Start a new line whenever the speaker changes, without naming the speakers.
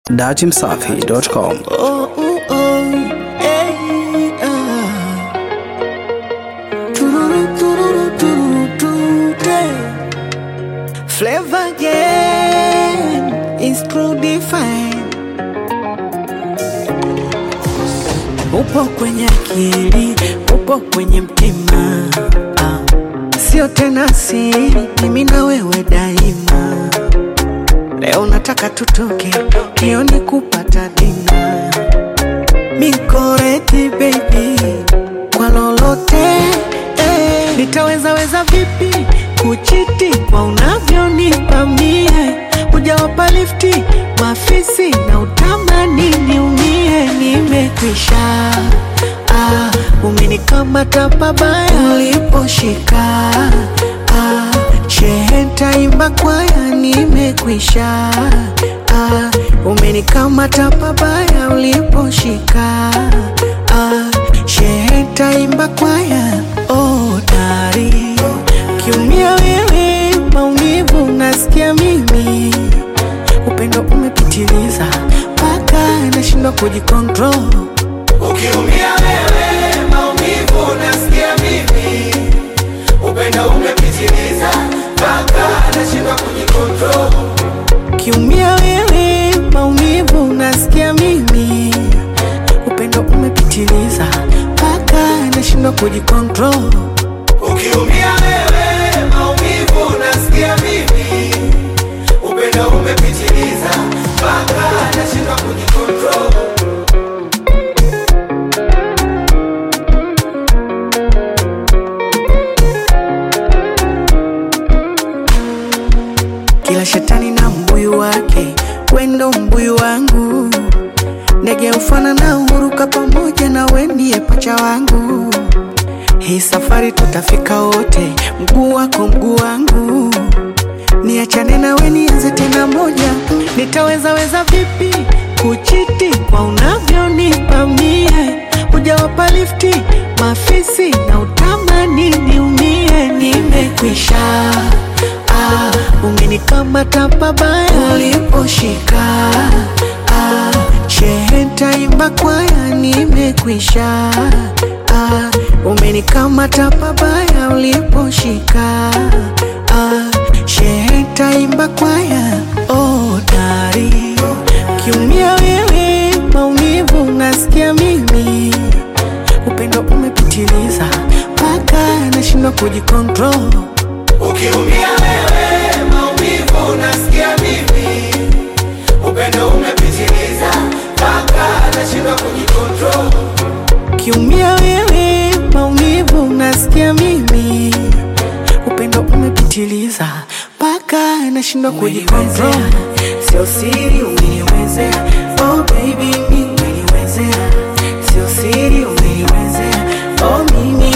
datimsafi.com.
Oh, oh, oh, hey, ah. Tururu, tururu, tururu, tururu. Flavor game is true define. Upo kwenye akili, upo kwenye mtima, ah. sio tena siri, mimi na wewe daima. Leo nataka tutoke kioni kupata dina mikoreti baby kwa lolote eh. Nitaweza weza vipi kuchiti kwa unavyonipa mie Hujawapa lifti mafisi na utamani niumie Nimekwisha ah, umenikamata pabaya uliposhika ah, shehe ntaimba kwaya nimekwisha ah, umenikamata pabaya uliposhika ah, shehe ntaimba kwaya oh, dari kiumia wewe maumivu nasikia mimi upendo umepitiliza mpaka nashindwa kujikontrol
Ukiumia wewe maumivu nasikia mimi, upendo umepitiliza mpaka nashindwa kujikontrol.
kiumia wewe maumivu nasikia mimi upendo umepitiliza mpaka nashindwa kujikontrol
Ukiumia wewe maumivu nasikia mimi, upendo umepitiliza mpaka nashindwa kujikontrol.
kila shetani na mbuyu wake wendo mbuyu wangu ndege ufana na uruka pamoja na wendie pacha wangu hii safari tutafika wote mguu wako mguu wangu niachane nawe nianze tena moja nitaweza weza vipi kuchiti kwa unavyonipa mie hujawapa lifti mafisi na utamani niumie nimekwisha ah, umenikamata pabaya uliposhika ah, shehe ntaimba kwaya nimekwisha ah, umenikamata pabaya uliposhika ah, shehe ntaimba kwaya oh, dari kiumia wewe maumivu nasikia mimi upendo umepitiliza mpaka nashindwa kujikontrol
Ukiumia wewe maumivu nasikia mimi, upendo umepitiliza mpaka nashindwa kujikontrol.
kiumia wewe maumivu nasikia mimi upendo umepitiliza mpaka nashindwa kujikontrol sio siri umeniwezea oh baby mi umeniwezea sio siri umeniwezea oh mimi